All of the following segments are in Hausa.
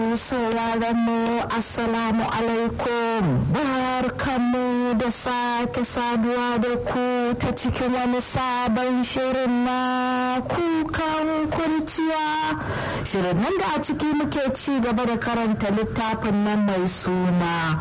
masu sauraron mu assalamu alaikum barkanmu da sake saduwa da ku ta cikin wani sabon shirin na kukan kurciya shirin nan da a ciki muke ci gaba da karanta littafin nan mai suna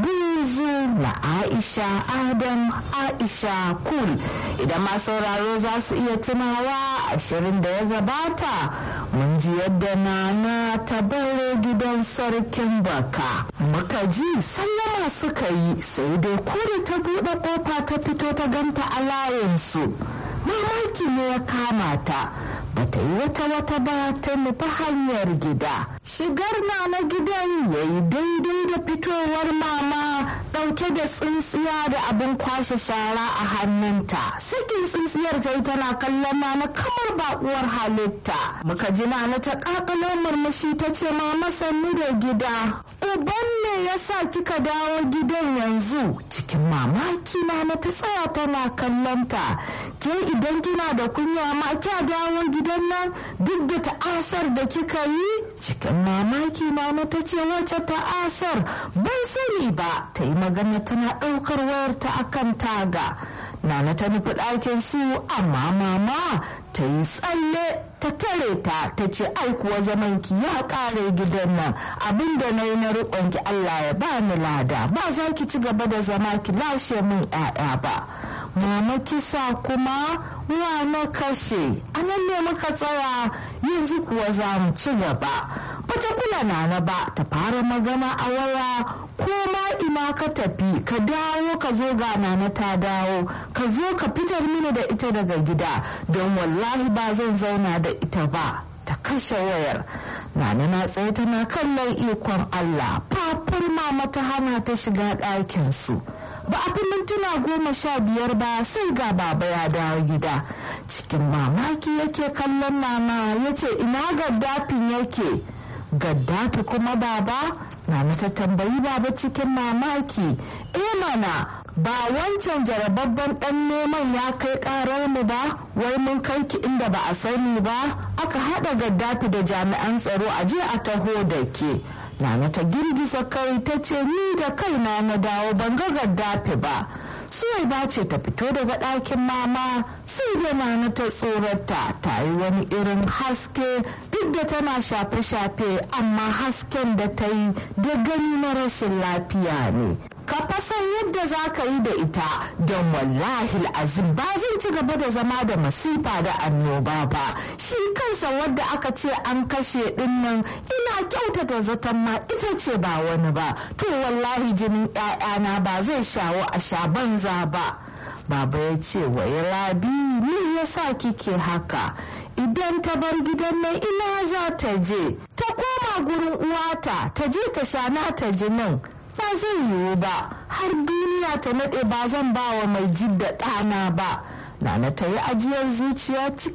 buzu na aisha adam aisha kul idan ma sauraro za su iya tunawa a shirin da ya gabata mun ji yadda nana ta bare gidan sarkin baka muka ji sallama suka yi sai dai kuri ta buɗe ƙofa ta fito ta ganta a layinsu mamaki ne ya kama ta bata yi wata wata ba ta nufi hanyar gida shigar na na gidan ya yi daidai da fitowar mama ɗauke da tsintsiya da abin kwashe shara a hannunta sakin tsintsiyar ta yi tana kallon na kamar baƙuwar halitta muka ji na ta ƙaƙalo murmushi ta ce mama sannu da gida uban ne ya sa kika dawo gidan yanzu cikin mamaki na ta tsaya tana kallon ta ke idan kina da kunya ma kya dawo gidan nan duk da ta'asar da kika yi cikin mamaki na ta ce wacce ta'asar ban sani ba ta yi magana tana ɗaukar wayarta akan taga nana ta nufi ɗakin su amma mama ta yi tsalle ta tare ta ta ce ai kuwa zaman ki ya kare gidan nan abinda na yi na riƙon ki Allah ya ba ni lada ba za ki ci gaba da zama ki lashe min 'ya'ya ba mama kisa kuma wa na kashe anan ne muka tsaya yanzu kuwa za mu ci gaba bata kula nana ba ta fara magana a waya ko ma ina ka tafi ka dawo ka zo ga nana ta dawo ka zo ka fitar mini da ita daga gida don wallahi ba zan zauna da ita ba ta kashe wayar nana na tsaye tana kallon ikon Allah fafur mama ta hana ta shiga ɗakin su ba a fi mintuna goma sha biyar ba sai ga baba ya dawo gida cikin mamaki yake kallon nana ya ce ina gaddafin yake gaddafi kuma baba Nana ta tambayi baba cikin mamaki, e mana ba wancan jarababban ɗan neman ya kai ƙarar mu ba, wai mun kai ki inda ba a sani ba, aka haɗa gaddafi da jami'an tsaro a je a taho da ke. Nana ta girgiza kai ta ce ni da kaina na dawo ban ga gaddafi ba. Suwai ba ce ta fito daga ɗakin mama sai da nana ta tsorata ta yi wani irin haske duk da tana shafe-shafe amma hasken da ta yi da gani na rashin lafiya ne. ka fasan yadda za ka yi da ita don wallahi azim ba zan ci gaba da zama da masifa da annoba ba shi kansa wadda aka ce an kashe dinnan ina kyautata zaton ma ita ce ba wani ba to wallahi jinin 'ya'yana ba zai shawo a sha banza ba baba ya ce wai rabi me yasa kike haka idan ta bar gidan nan ina za ta je ta koma gurin uwata ta je ta sha nata jinin ba zai yiwu ba har duniya ta naɗe ba zan ba wa mai jidda ɗana ba nana ta yi ajiyar zuciya